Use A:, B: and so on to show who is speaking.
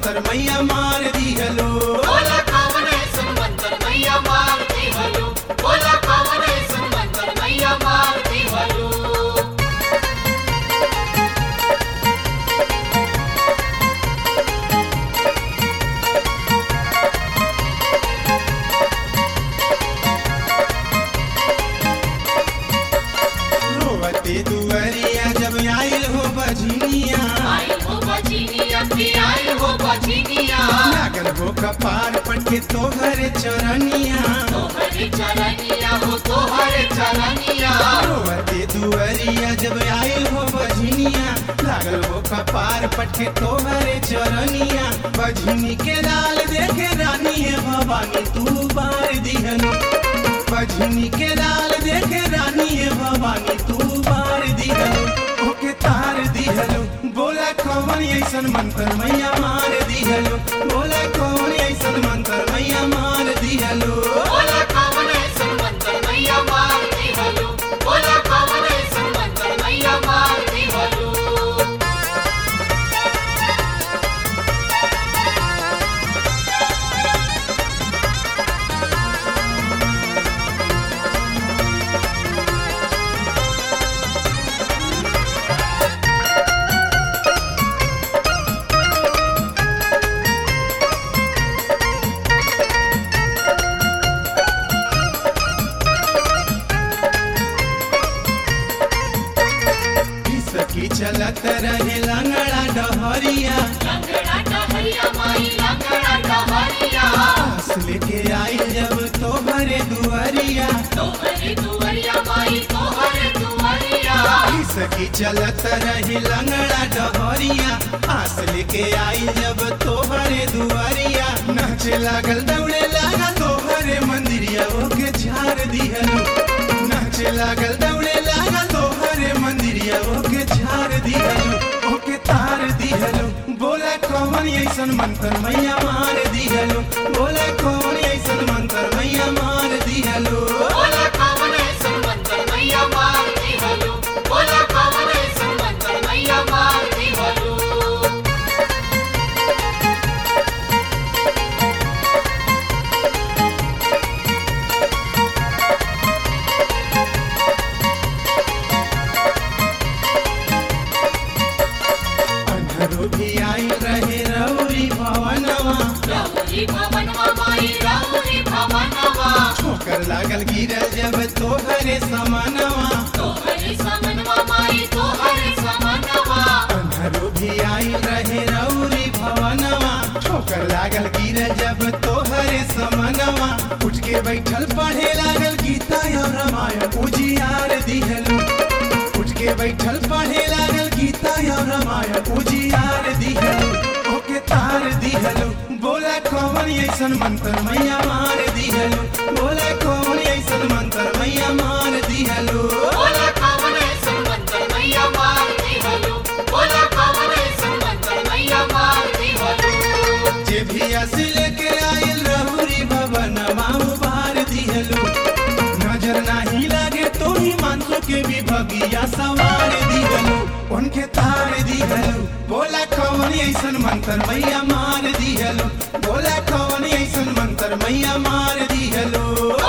A: मंत्र मैया मार दिहलो
B: बोला कौन ऐसन मंत्र मैया मारती हलो बोला कौन ऐसन मंत्र मैया मारती हलो
A: रोवते दुवरिया जब आइल हो बजनिया
B: आई हो बचिनिया भी आई हो बचिनिया
A: लागल हो कपार पटके तोहरे चरनिया
B: तोहरे चरनिया हो तोहरे चरनिया
A: रोवते दुवरिया जब आइल हो बजनिया लागल हो कपार पटके तोहरे चरनिया बजनी के लाल देखे रानी है भवानी तू बार दिहलो बजनी के लाल देखे रानी है भवानी तू बार दिहलो ओके तार दिहलो बोला कौन ऐसन मंत्र मैया मार दिहलो बोला कौन ऐसन मंत्र मैया मार दिहलो
B: बोला कौन ऐसन मंत्र मैया मारती हलो बोला कौन ऐसन मंत्र मैया मारती हलो
A: सखी चलत रहे लंगड़ा डहरिया
B: लंगड़ा डहरिया माई लंगड़ा डहरिया
A: पास लेके आई जब तोहरे दुआरिया
B: तोहरे दुवरिया माई तोहरे दुवरिया
A: सखी चलत रही लंगड़ा डहरिया आस लेके आई जब तोहरे दुआरिया नाचे लागल दौड़े लागा तोहरे मंदिरिया ओके झाड़ दिहलो नाचे लागल दौड़े लागा तोहरे मंदिरिया ओके झाड़ दिहलो ओके तार दिहलो बोला कौन ऐसन मंत्र मैया मार दिहलो बोला कौन ऐसन मंत्र मैया मार दिहलो
B: बोला कौन ऐसन मंत्र मैया मारती हलो बोला कौन ऐसन मंत्र मैया मारती हलो
A: अंधरो भी आई रहे रौरी भवनवा
B: रौरी भवनवा माई रौरी भवनवा
A: ठोकर लागल गिरल जब तोहरे समानवा
B: तोहरे समनवा माई तोहरे समनवा
A: अंधरो भी आई रहे रौरी भवनवा ठोकर लागल गिरल जब तोहरे समानवा उठ के बैठल पढ़े लागल गीता और रामायण उजियार दिहलो उठ के बैठल पढ़े लागल गीता और रामायण उजियार दिहलो ओके तार दिहलो बोला कौन ऐसन मंत्र मैया मार दिहलो बोला कौन ऐसन मंत्र मैया मार दिहलो
B: बोला कौन ऐसन मंत्र मैया मारती हलो बोला कौन ऐसन मंत्र मैया मारती हलो
A: जे भी असी लेके आयल रहुरी भवन माऊ बार दिहलो नजर नाही लागे तो ही मानसो के भी भगिया सवार दिहलो उनके तार दिहलो बोला कौन ऐसन मंत्र मैया मार दिहलो बोला कौन ऐसन मंत्र मैया मार दिहलो